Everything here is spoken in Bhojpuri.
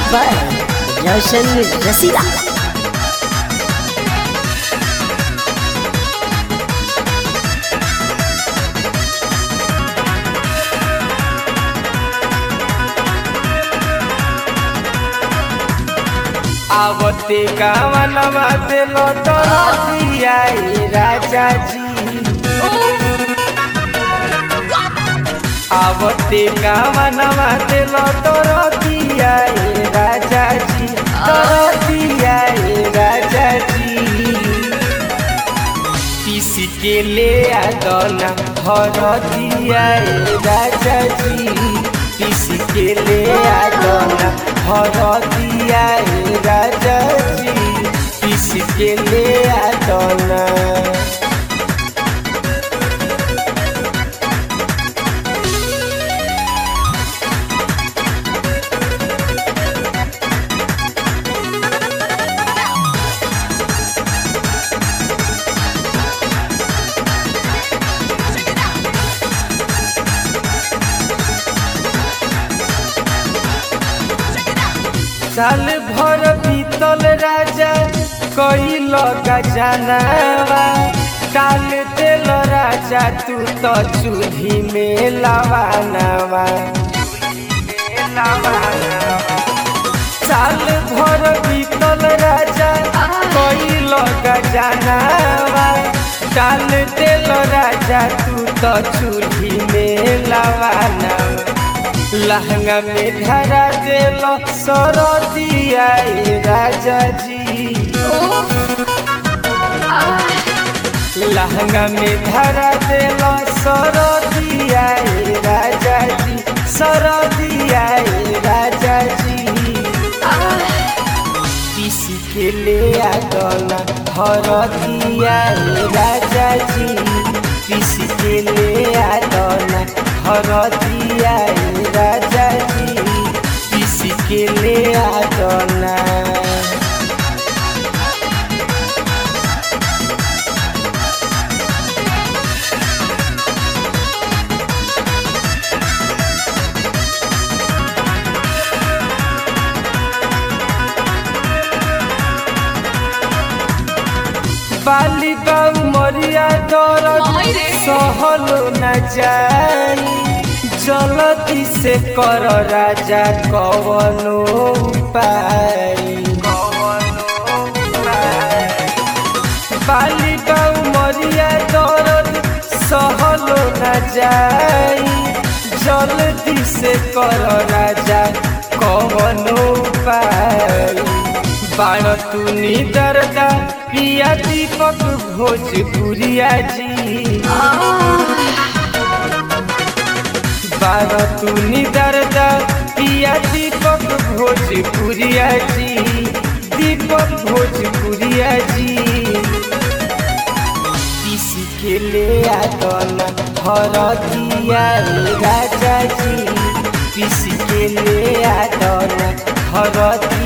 by Roshan Rasila. आवते गावनवा दिलो तोरा दिया राजा जी आवते गावनवा दिलो तोरा दिया राजा जी तोरा दिया राजा जी पीस के ले आदना हर दिया राजा जी पीस के ले आदना हर दिया राजा जी पीस के ले आदना साल भर बीतल राजा कई लगा जानवा काल तेल राजा तू तो चूल्ही में लवानवा साल भर बीतल राजा कई लगा जानवा काल तेल राजा तू तो चूल्ही में लवानवा लहंगा में धरा दिल सरदिया राजा जी लहंगा में धरा दिल सरदिया राजा जी सरदिया राजा जी पीस के ले आगना हरदिया राजा जी पीस के ले आगना हरदिया राजा जी पीस के ले आगना बाली बाऊ मरिया दरद सहल न जाई जलती से कर राजा कवनो उपाय बाली बाऊ मरिया दरद सहल न जाई जल्दी से कर राजा कवनो उपाय बाण तू दर्दा पिया दीपक भोजपुरिया जी बार तू दर्दा पिया दीपक भोजपुरिया जी दीपक भोजपुरिया जी किसी के ले आदना हर दिया राजा जी किसी के ले आदना हर